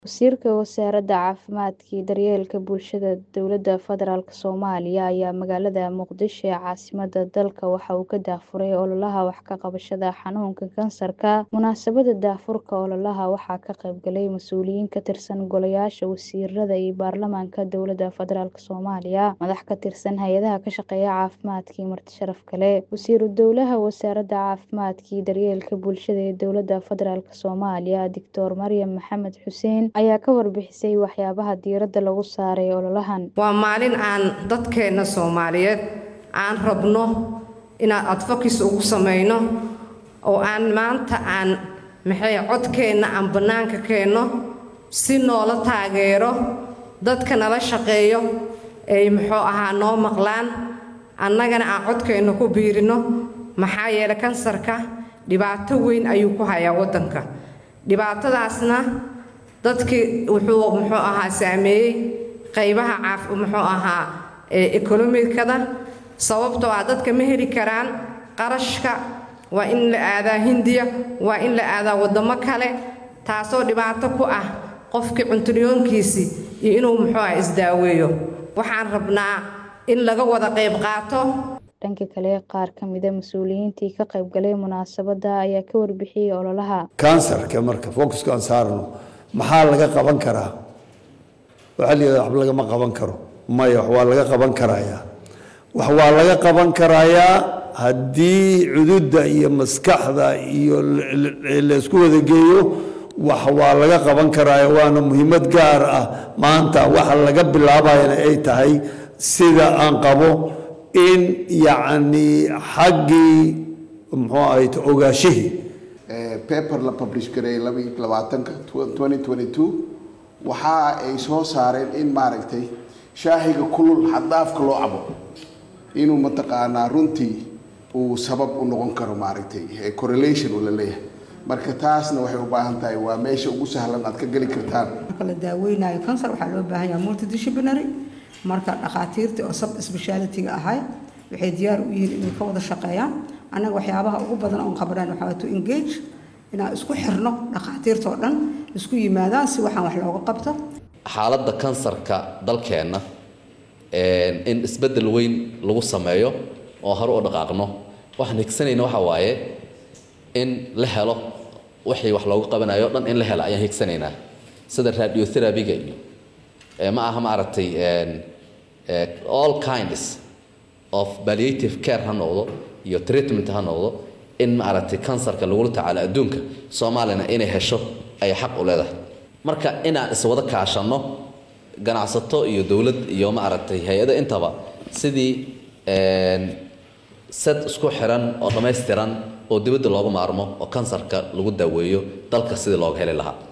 Wasiirka Wasaaradda Caafimaadka iyo Daryeelka Bulshada Dowladda Federaalk Soomaaliya ayaa magaalada Muqdisho ee caasimadda dalka waxa uu ka daahfuray ololaha wax ka qabashada xanuunka kansarka. Munaasabadda daahfurka ololaha waxaa ka qayb galay mas'uuliyiin ka tirsan golayaasha wasiirada iyo baarlamaanka Dowladda Federaalk Soomaaliya, madax ka tirsan hay'adaha ka shaqeeya caafimaadka iyo marti sharaf kale. Wasiiru Dowlaha Wasaaradda Caafimaadka iyo Daryeelka Bulshada ee Dowladda Federaalk Soomaaliya, Dictor Maryam Maxamed Xuseen ayaa ka warbixisay waxyaabaha diiradda lagu saaray ololahan. waa maalin aan dadkeena soomaaliyeed aan rabno inaan advocacy ugu samayno oo aan maanta aan maxay codkeenna aan bannaanka keenno si noola taageero dadka nala shaqeeyo ay muxuu ahaa noo maqlaan annagana aan codkeenna ku biirino maxaa yeelay kansarka dhibaato weyn ayuu ku hayaa waddanka dhibaatadaasna dadkii wuxuu muxuu ahaa saameeyey qaybaha caaf muxuu ahaa ekonomikada sababtoo ah dadka ma heli karaan qarashka waa in la aadaa hindiya waa in la aadaa waddamo kale taasoo dhibaato ku ah qofkii cunturiyoonkiisii iyo inuu muxuu ah isdaaweeyo waxaan rabnaa in laga wada qayb qaato dhanka kale qaar ka mida mas-uuliyiintii ka qayb galay munaasabadda ayaa ka warbixiyey ololaha kansarka marka focuska aan saarno maxaa laga qaban karaa waxaa la yidhahda waxba lagama qaban karo maya wax waa laga qaban karayaa wax waa laga qaban karayaa haddii cududda iyo maskaxda iyo laysku wada geeyo wax waa laga qaban karaya waana muhiimad gaar ah maanta waxa laga bilaabayana ay tahay sida aan qabo in yacni xaggii muxuu ahayd ogaashihii paper la publish gareeyay labaatanka twenty twenty two waxa ay soo saareen in maaragtay shaahiga kulul xaddaafka loo cabo inuu mataqaanaa runtii uu sabab u noqon karo maaragtay correlation uu la leeyahay marka taasna waxay u baahan tahay waa meesha ugu sahlan aad ka geli kartaan marka la daaweynayo kansar waxaa loo baahan yahay multidisciplinary marka dhakhaatiirtii oo sub speciality-ga ahay waxay diyaar u yihiin inay ka wada shaqeeyaan annaga waxyaabaha ugu badan oon qabanaan waxaa to engage inaan isku xirno dhakhaatiirta oo dhan isku yimaadaan si waxaan wax looga qabto xaaladda kansarka dalkeenna in isbeddel weyn lagu sameeyo oo hore u dhaqaaqno waxaan higsanayna waxa waaye in la helo wixii wax looga qabanayo o dhan in la helo ayaan higsanaynaa sida radiotherapy-ga iyo ma aha maaragtay all kinds of palliative care ha noqdo iyo treatment ha noqdo in maaragtay kansarka lagula tacaalo adduunka soomaaliyana inay hesho ay xaq u leedahay marka inaan iswada kaashanno ganacsato iyo dowlad iyo maaragtay hay-ada intaba sidii sad isku xiran oo dhammaystiran oo dibadda looga maarmo oo kansarka lagu daaweeyo dalka sidii looga heli lahaa